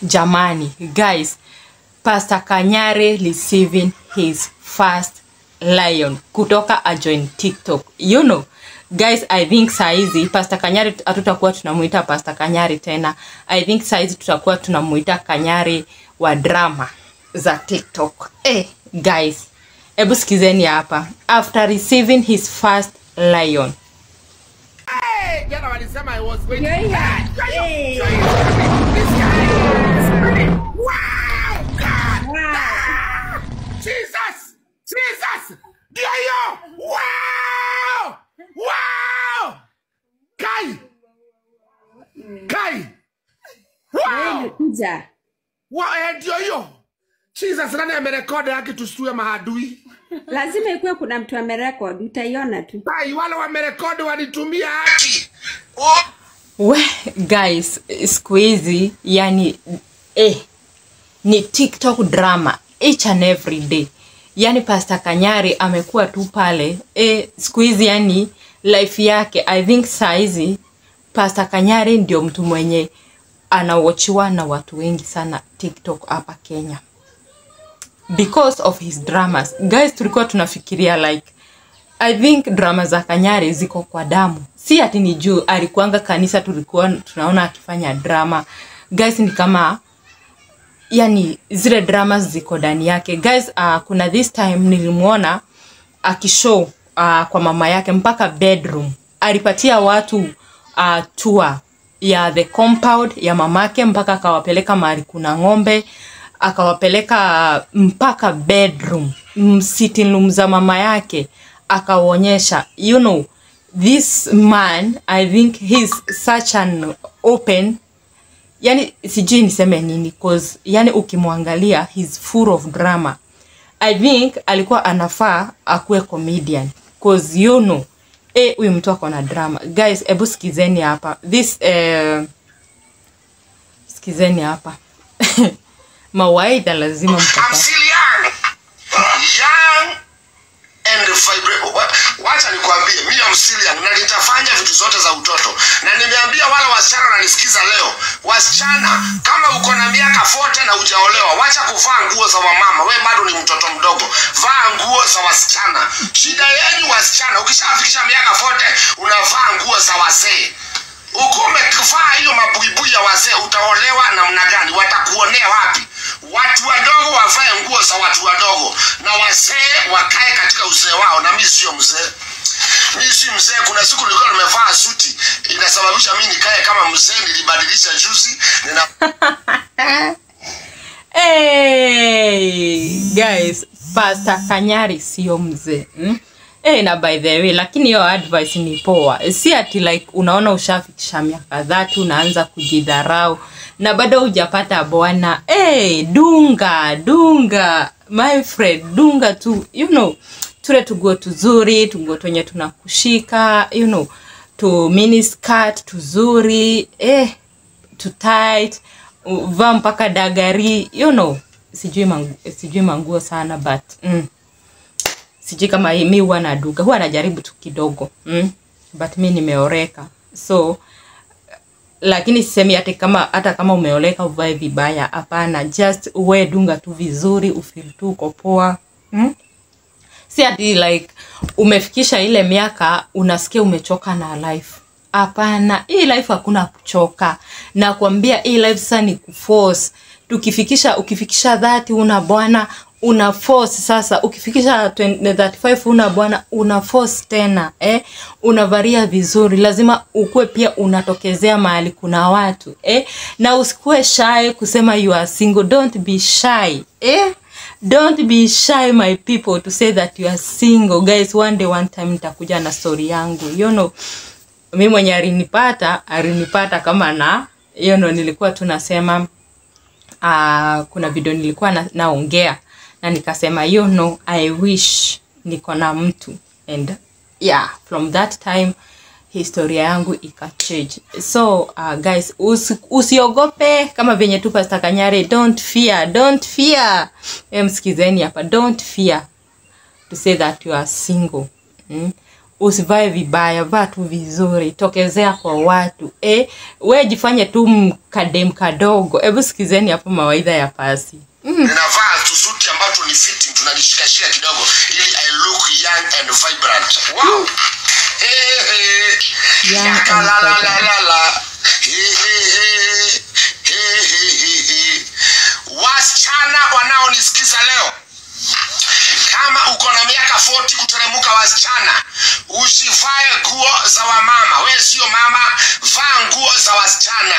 jamani guys pastor kanyare receiving his first lion kutoka ajoin tiktok you know guys i think saizi pastor kanyari hatutakuwa tunamuita pastor kanyari tena i think saizi tutakuwa tunamuita kanyari wa drama za tiktok eh guys hebu sikizeni hapa after receiving his first lion Hey, jana walisema I was going to Yeah, yeah. Hey, Hey. This guy is funny. Wow, God. Wow. Ah, Jesus, Jesus, ndio hiyo. Wow, wow, Kai, Kai, wow, Kuja. wow, eh, ndio hiyo. Jesus, nani amerekodi haki tusitue mahadui? Lazima ikuwe kuna mtu amerekodi, utaiona tu. Kai, wale wamerekodi walitumia haki. Oh. we guys siku hizi yani eh, ni tiktok drama each and every day yani pastor kanyari amekuwa tu pale eh, siku hizi yani life yake i think saizi pastor kanyari ndio mtu mwenye anawochiwa na watu wengi sana tiktok hapa kenya because of his dramas guys tulikuwa tunafikiria like i think drama za kanyari ziko kwa damu si ati ni juu alikuanga kanisa tulikuwa tunaona akifanya drama guys ni kama yani zile dramas ziko ndani yake guys uh, kuna this time nilimwona akishow uh, kwa mama yake mpaka bedroom alipatia watu uh, tour ya the compound ya mamake mpaka akawapeleka mahali kuna ng'ombe akawapeleka mpaka bedroom mm, sitting room za mama yake akawaonyesha you know this man i think he's such an open yani sijui niseme nini cause yani ukimwangalia he's full of drama i think alikuwa anafaa akuwe comedian cause you know eh huyu mtu ako na drama guys hebu sikizeni hapa this eh, sikizeni hapa mawaidha lazima I'm mtapata still young. Young and vibrant. Wa- Wacha nikwambie, mimi am still young na nitafanya vitu zote za utoto. Na nimeambia wale wasichana wananisikiza leo, wasichana kama uko na miaka 40 na hujaolewa, wacha kuvaa nguo za wamama. We bado ni mtoto mdogo. Vaa nguo za wasichana. Shida yenu wasichana, ukishafikisha miaka 40 unavaa nguo za wazee uko umevaa hiyo mabuibui ya wazee utaolewa namna gani watakuonea wapi watu wadogo wavae nguo za watu wadogo na wazee wakae katika uzee wao na mi sio mzee mi si mzee kuna siku nilikuwa nimevaa suti inasababisha mi nikae kama mzee nilibadilisha juzi nina hey, guys pastor kanyari sio mzee mm? hey, na by the way lakini hiyo advice ni poa si ati like unaona ushafikisha miaka dhati unaanza kujidharau na bado hujapata bwana hey, dunga dunga my friend dunga tu you know tule tuguo tuzuri tuguo twenye tunakushika you know tu miniskirt tuzuri eh, to tight vaa mpaka dagari you know sijui mangu, sijui manguo sana but mm, sijui kama hii- mi huwa naduga huwa najaribu tu kidogo mm, but mi nimeoreka so lakini sisemi hata kama hata kama umeoleka uvae vibaya hapana just uwe dunga tu vizuri ufil tu uko poa mm? si ati like umefikisha ile miaka unasikia umechoka na life hapana hii life hakuna kuchoka nakwambia hii life sasa ni kuforce tukifikisha ukifikisha dhati una bwana una force sasa ukifikisha 20 35 una bwana una force tena eh? unavaria vizuri lazima ukuwe pia unatokezea mahali kuna watu eh? na usikuwe shy kusema you are single don't be shy eh? don't be shy my people to say that you are single guys one day one time nitakuja na story yangu you know mi mwenye alinipata alinipata kama na you know nilikuwa tu nasema uh, kuna video nilikuwa na, naongea na nikasema you know i wish niko na mtu and yeah from that time historia yangu ikachange so uh, guys usi, usiogope kama venye tu pasta kanyare don't fear don't fear e, msikizeni hapa don't fear to say that you are single mm? usivae vibaya vaa tu vizuri tokezea kwa watu eh, we jifanye tu mkadem kadogo hebu sikizeni hapo mawaidha ya pasi ninavaa tusuti ambacho ni fitting tunalishikashika kidogo ili i look young and vibrant wow hey, hey. Young and Yakalalalala. Hey, hey, hey. Hey, hey, hey, hey. wasichana wanaonisikiza leo kama uko na miaka 40 kuteremuka wasichana usivae nguo za wamama we sio mama vaa nguo za wasichana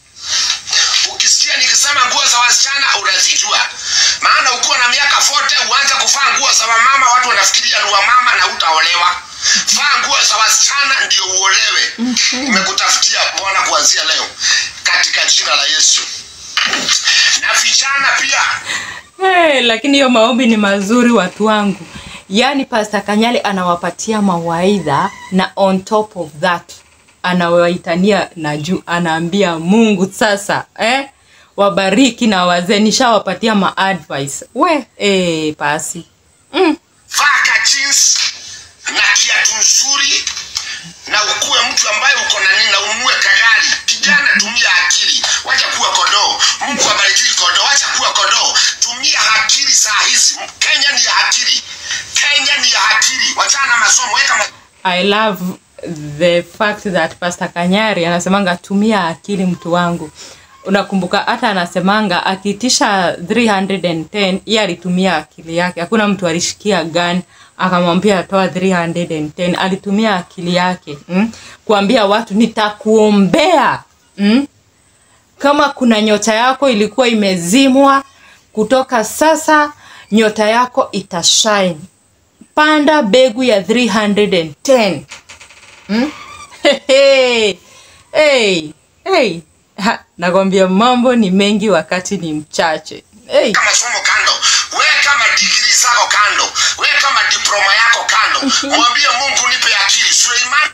ukisikia nikisema nguo za wasichana unazijua maana ukiwa na miaka 40 uanze kuvaa nguo za wamama watu wanafikiria ni wamama na utaolewa vaa nguo za wasichana ndio uolewe nimekutafutia bwana kuanzia leo katika jina la yesu na vijana pia Hey, lakini hiyo maombi ni mazuri watu wangu yaani pasta kanyale anawapatia mawaidha na on top of that anawaitania na juu anaambia mungu sasa eh? wabariki na wazee nishawapatia maadvice we eh, pasi mm. vaa ka jeans na kiatu nzuri na ukuwe mtu ambaye uko na nini na ununue kagari kijana tumia akili wacha kuwa kodoo mungu abarikii kodoo wacha kuwa kodoo tumia akili saa hizi kenya ni ya akili kenya ni ya akili wachana na masomo weka ma I love the fact that Pastor Kanyari anasemanga tumia akili mtu wangu. Unakumbuka hata anasemanga akiitisha 310 yeye alitumia akili yake. Hakuna mtu alishikia gun akamwambia toa 310. Alitumia akili yake mm? kuambia watu nitakuombea mm? kama kuna nyota yako ilikuwa imezimwa kutoka sasa nyota yako itashine panda begu ya 310 hmm? hey, hey, hey. Ha, nakwambia mambo ni mengi wakati ni mchache hey. weka masomo kando weka madigiri zako kando weka madiploma yako kando mwambie mungu nipe akili suleiman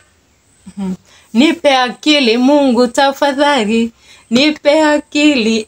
nipe akili mungu tafadhali nipe akili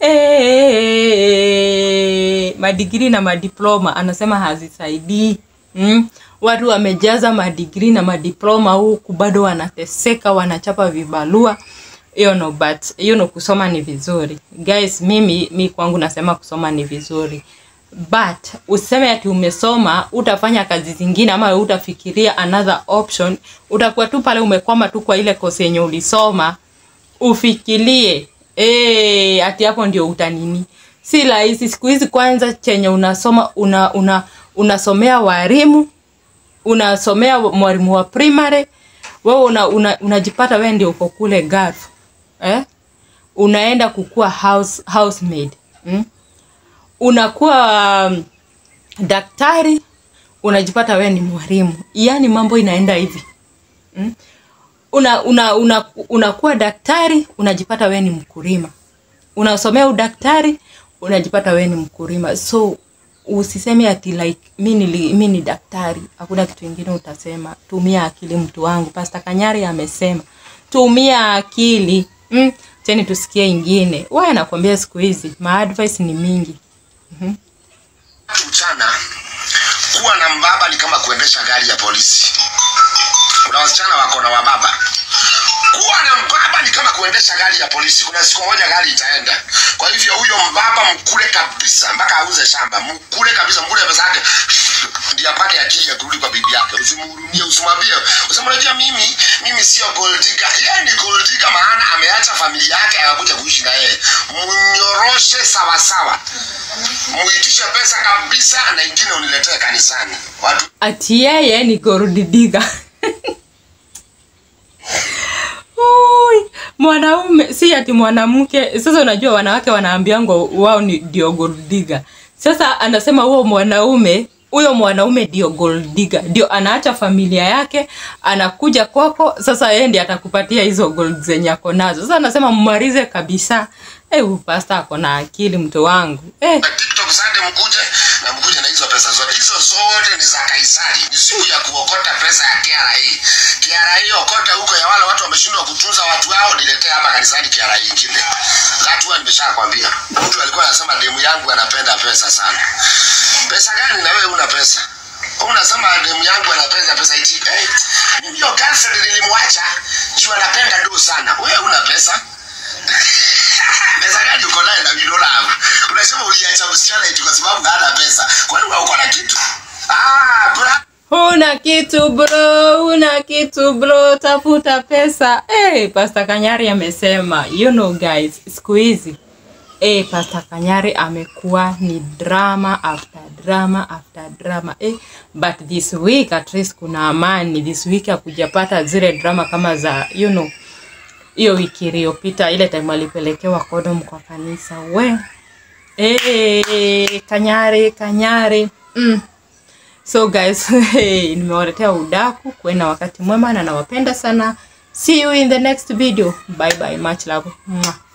eh. madigiri na madiploma anasema hazisaidii mm? watu wamejaza madigiri na madiploma huku bado wanateseka wanachapa vibalua hiyo no but hiyo no kusoma ni vizuri guys mimi mi kwangu nasema kusoma ni vizuri but useme ati umesoma utafanya kazi zingine ama utafikiria another option utakuwa tu pale umekwama tu kwa ile kosi yenye ulisoma ufikirie e, ati hapo ndio utanini si rahisi siku hizi kwanza chenye unasoma una, una unasomea walimu unasomea mwalimu wa primary wewe una, una, unajipata wewe ndio uko kule Gulf eh? unaenda kukua house, housemaid mm? unakuwa um, daktari unajipata wewe ni mwalimu yaani mambo inaenda hivi mm? una, una, una, unakuwa daktari unajipata wewe ni mkulima unasomea udaktari unajipata wewe ni mkulima so usiseme ati like mi nili- mi ni daktari hakuna kitu ingine utasema tumia akili mtu wangu pasta kanyari amesema tumia akili mm, teni tusikie ingine waya nakwambia siku hizi maadvice ni mingi mchana kuwa na mbaba ni kama kuendesha gari ya polisi kuna wasichana wako na wababa kuwa na mbaba ni kama kuendesha gari ya polisi kuna siku moja gari itaenda kwa hivyo huyo mbaba mkule kabisa mpaka auze shamba mkule kabisa mkule pesa yake ndio apate akili ya kurudi kwa bibi yake usimhurumie usimwambie usema unajua mimi mimi sio gold digger yeye ni gold digger maana ameacha familia yake akakuja kuishi na yeye mnyoroshe sawa sawa muitishe pesa kabisa na ingine uniletee kanisani watu ati yeye ni gorudidiga Ui, mwanaume si ati mwanamke sasa unajua wanawake wanaambiangwa wao ni ndio gorudiga sasa anasema huo mwanaume huyo mwanaume ndio gold digger ndio anaacha familia yake anakuja kwako sasa yeye ndiye atakupatia hizo gold zenye ako nazo sasa anasema mmalize kabisa eh huyu pasta ako na akili mtu wangu eh tiktok sande mkuje na mkuje na hizo pesa zote hizo zote ni za kaisari ni siku ya kuokota pesa ya kra kra okota huko ya wale watu wameshindwa kutunza watu wao niletee hapa kanisani kra ingine watu wa nimeshakwambia mtu alikuwa anasema demu yangu anapenda pesa sana pesa gani na wewe una pesa unasema demu yangu anapenda pesa iti eh, mimi hiyo girlfriend nilimwacha juu anapenda do sana wewe una pesa pesa gani uko naye na you don't have unasema uliacha msichana eti kwa sababu hana pesa kwani wewe uko na kitu ah bra huna kitu bro huna kitu bro tafuta pesa hey, pasta kanyari amesema you know guys siku hizi hey, pasta kanyari amekuwa ni drama after drama after drama hey, but this week at least kuna amani this week akujapata zile drama kama za you know hiyo wiki iliyopita ile time alipelekewa kodom kwa kanisa we hey, kanyari kanyari mm. So guys, hey, nimewaletea udaku. Kuwe na wakati mwema na nawapenda sana. See you in the next video. Bye bye. Much love. Mwah.